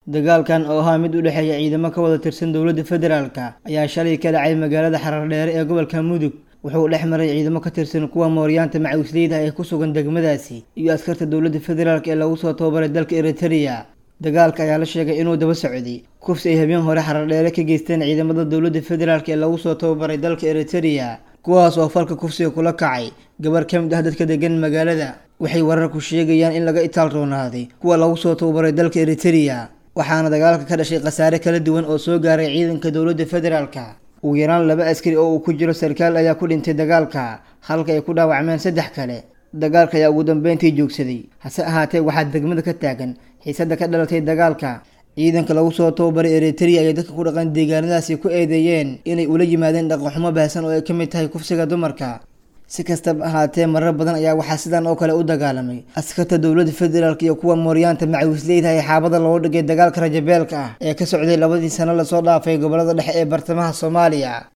dagaalkan oo ahaa mid u dhexeeya ciidamo ka wada tirsan dowladda federaalka ayaa shalay ka dhacay magaalada xarardheere ee gobolka mudug wuxuu dhex maray ciidamo ka tirsan kuwa mooryaanta macawisleyda ee ku sugan degmadaasi iyo askarta dowladda federaalk ee lagu soo tababaray dalka eritereya dagaalka ayaa la sheegay inuu daba socday kufsi ay habeen hore xarardheere ka geysteen ciidamada dowladda federaalk ee lagu soo tababaray dalka eritereya kuwaas oo falka kufsiga kula kacay gabar ka mid ah dadka degan magaalada waxay wararku sheegayaan in laga itaal roonaaday kuwa lagu soo tababaray dalka eritereya waxaana dagaalka ka dhashay khasaare kala duwan oo soo gaaray ciidanka dowladda federaalka ugu yaraan laba askari oo uu ku jiro sarkaal ayaa ku dhintay dagaalka halka ay ku dhaawacmeen saddex kale dagaalka ayaa ugu dambeyntii joogsaday hase ahaatee waxaa degmada ka taagan xiisadda ka dhalatay dagaalka ciidanka lagu soo tababaray eritereya ayay dadka ku dhaqan deegaanadaasi ku eedeeyeen inay ula yimaadeen dhaqanxumo baahsan oo ay ka mid tahay kufsiga dumarka si kastaba ahaatee marar badan ayaa waxaa sidan oo kale u dagaalamay askarta dowladda federaalk iyo kuwa mooryaanta macawisleyda ee xaabada looga dhigay dagaalka rajabeelka ah ee ka socday labadii sano lasoo dhaafay gobolada dhexe ee bartamaha soomaaliya